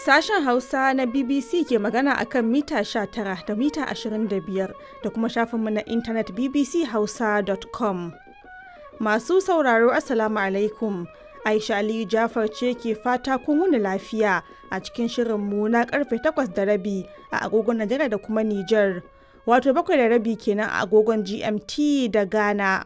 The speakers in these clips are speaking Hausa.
Sashen Hausa na BBC ke magana a kan mita 19 da mita 25 da kuma shafinmu na intanet bbchausa.com. Masu sauraro Assalamu alaikum. Aisha Aliyu Jafar ce ke fata kun wuni lafiya a cikin shirinmu na karfe 8 da rabi a agogon Najeriya da kuma Nijar. Wato bakwai da rabi kenan a agogon GMT da Ghana.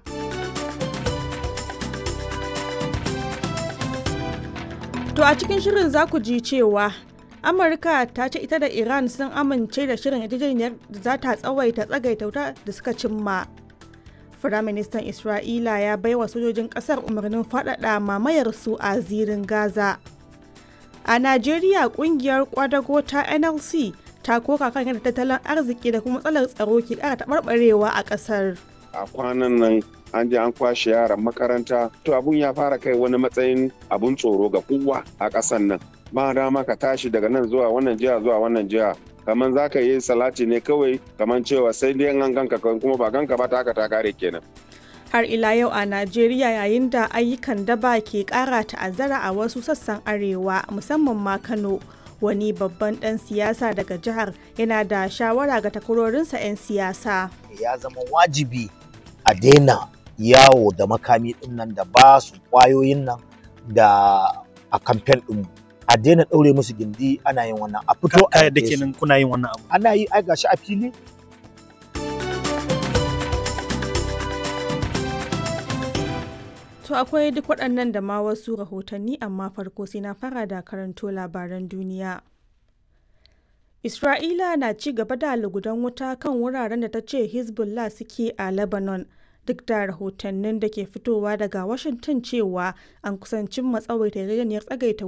To a cikin shirin za ku ji cewa Amurka ta ce ita da Iran sun amince da shirin yarjejeniyar da za ta tsawaita tsagaita wuta da suka cimma. Firaministan Isra'ila ya baiwa sojojin ƙasar umarnin faɗaɗa mamayar su a zirin Gaza. A Najeriya ƙungiyar kwadago ta NLC ta koka kan yadda tattalin arziki da kuma matsalar tsaro ke ƙara taɓarɓarewa a ƙasar. A kwanan nan an je an kwashe yaran makaranta to abun ya fara kai wani matsayin abun tsoro ga kowa a ƙasan nan ba dama ka tashi daga nan zuwa wannan jiha zuwa wannan jiha kamar za ka yi salati ne kawai kamar cewa sai dai an ganka kuma ba ganka ba ta haka ta kare kenan har ila yau a Najeriya yayin da ayyukan daba ke ƙara ta'azzara a wasu sassan arewa musamman ma Kano wani babban ɗan siyasa daga jihar yana da shawara ga takwarorinsa 'yan siyasa ya zama wajibi a daina yawo da makami din nan da ba su kwayoyin nan da a kamfen din a daina ɗaure musu gindi ana yin wannan a fito a da kenan kuna yin wannan abu ana yi ai gashi a fili To akwai duk waɗannan da ma wasu rahotanni amma farko sai na fara da karanto labaran duniya. Isra'ila na ci gaba da lugudan wuta kan wuraren da ta ce Hezbollah suke a Lebanon. duk da rahotannin da ke fitowa daga Washington cewa an kusancin matsawaita yarjejeniyar tsagaita